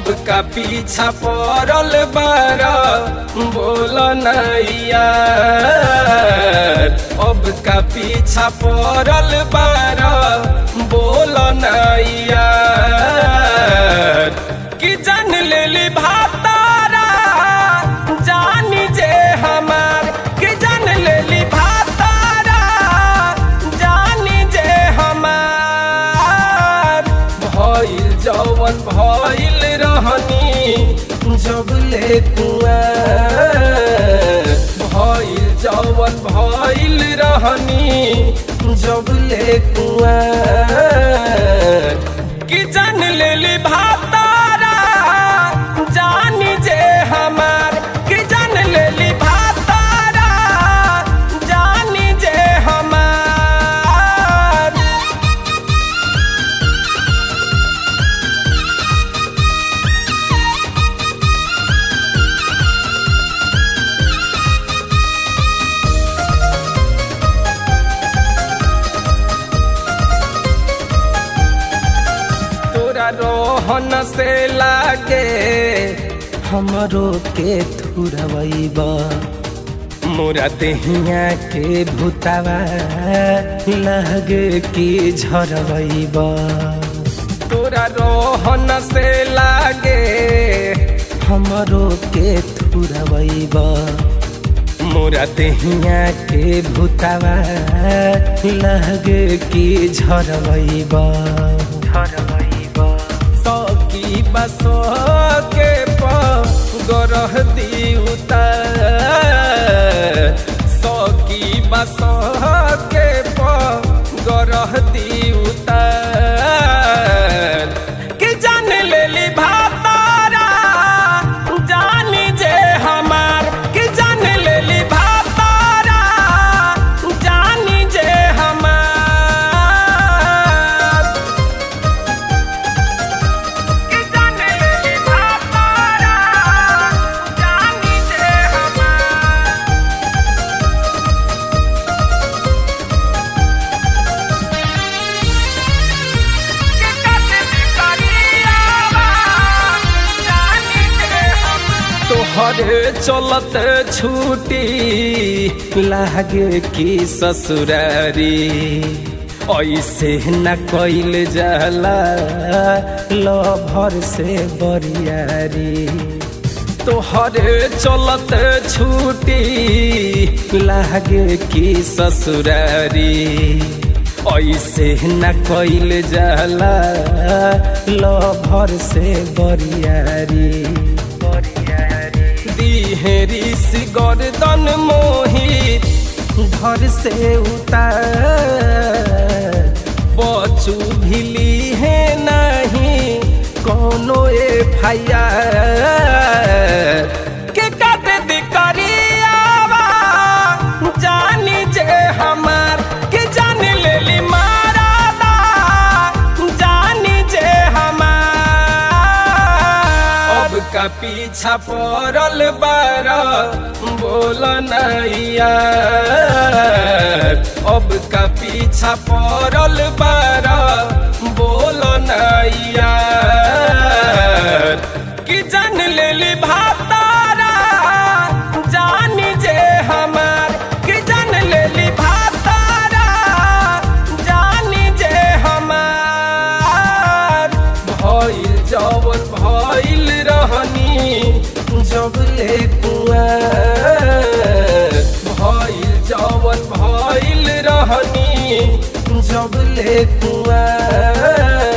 अब का पीछा पड़ल बार बोल नैया अब का पीछा पड़ल बार बोल नैया कि जान लेली भातारा जानी जे हमार कि जान लेली भातारा जानी जे हमार भइल जवन भइल रहनी जब ले कुआर भइल जवन भइल रहनी जब ले कुआर कि जान लेली भातारा जानी जे हमार कि जान लेली भातारा जानी जे हमार तोरा रोहन से लागे हमरो के थुरवैबा मोरा देहिया के भूतावा लगे कि झरवैबा तोरा रोहन से लागे हमरो के थुरवैबा मोरा देहिया के भूतावा लगे कि झरवैबा झरवैबा सकी बस के गरह दिउता सकी बस के गरह दिउता कि जान लेली भातारा जानी जे हमार कि जान लेली भातारा जानी जे हमार कि जान लेली भातारा जानी जे हमार कि कते करियावा जानी जे हमार तोहरे चलत छूटी लागे की ससुरारी ऐसे न कैल जाला लभर से बरियारी तोहरे चलत छूटी लागे की ससुरारी ऐसे न कैल जाला लभर से बरियारी दिहेरी सी गर्दन मोहित धर से उतार बचू भिली है नहीं कोनो एफ के काटे दी करियावा जानी जे हमार के जान लेली मारादा जानी जे हमार अब का पीछा पड़ल बार बोल नैया अब का पीछा पड़ल बार बोल नैया कि जान लेली भातारा जानी जे हमार कि जान लेली भातारा जानी जे हमार भइल जवन भइल रहनी जब ले कुआर भइल जवन भइल रहनी जब ले कुआर